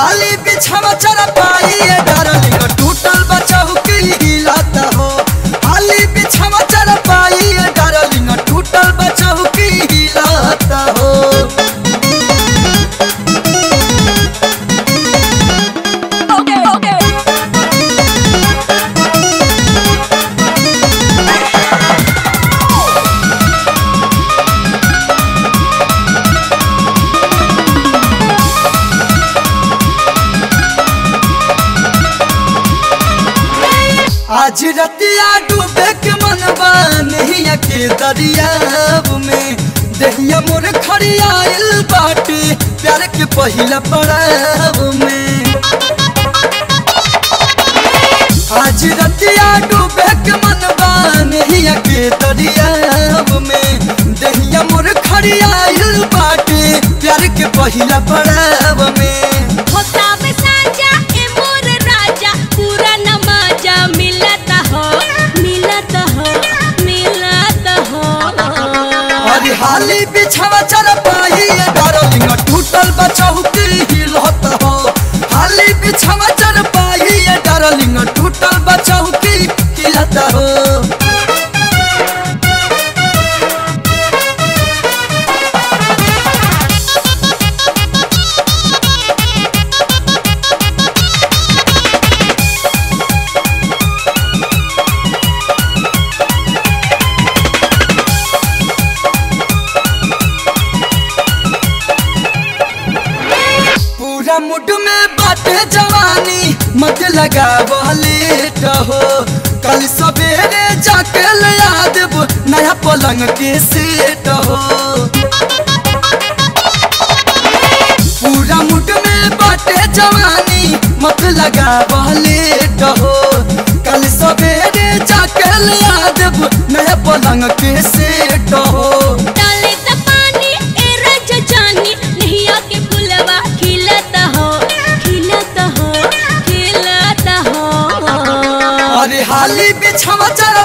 हाली बिछावा चरा पाई डार्लिंग टूटल बचाऊ के हिलाता हो हाली बिछावा चरा पाई डार्लिंग टूटल बचाऊ के हिलाता हो Okay, okay. आज रतिया डूबे के मनवा नहीं के दरियाब में दहिया मोर खड़ियाइल बाटे प्यार के पहिला पड़ाव में आज रतिया डूबे के मनवा नहीं के दरियाब में दहिया मोर खड़ियाइल बाटे प्यार के पहिला पड़ाव में होता में साजा ए मोर राजा पूरा नमाजा मिलता हो मिलता हो मिलता हो अरे हाली बिछावा चल पाई डार्लिंग टूटल बचाऊ के हिलत हो हाली बिछावा चल पाई डार्लिंग टूटल बचाऊ के हिलत हो पूरा मुड में बाटे जवानी मत लगा लेट हो कल सवेरे जाके ले आ देबो नया पलंग के सेट हो पूरा मुड में बाटे जवानी मत लगा लेट हो कल सवेरे जाके ले आ देबो नया पलंग के सेट हो डाले त पानी ए रज जानी नहिया के फुलवा खिलता हो खिलता हो खिलता हो अरे हाली बिछावा चल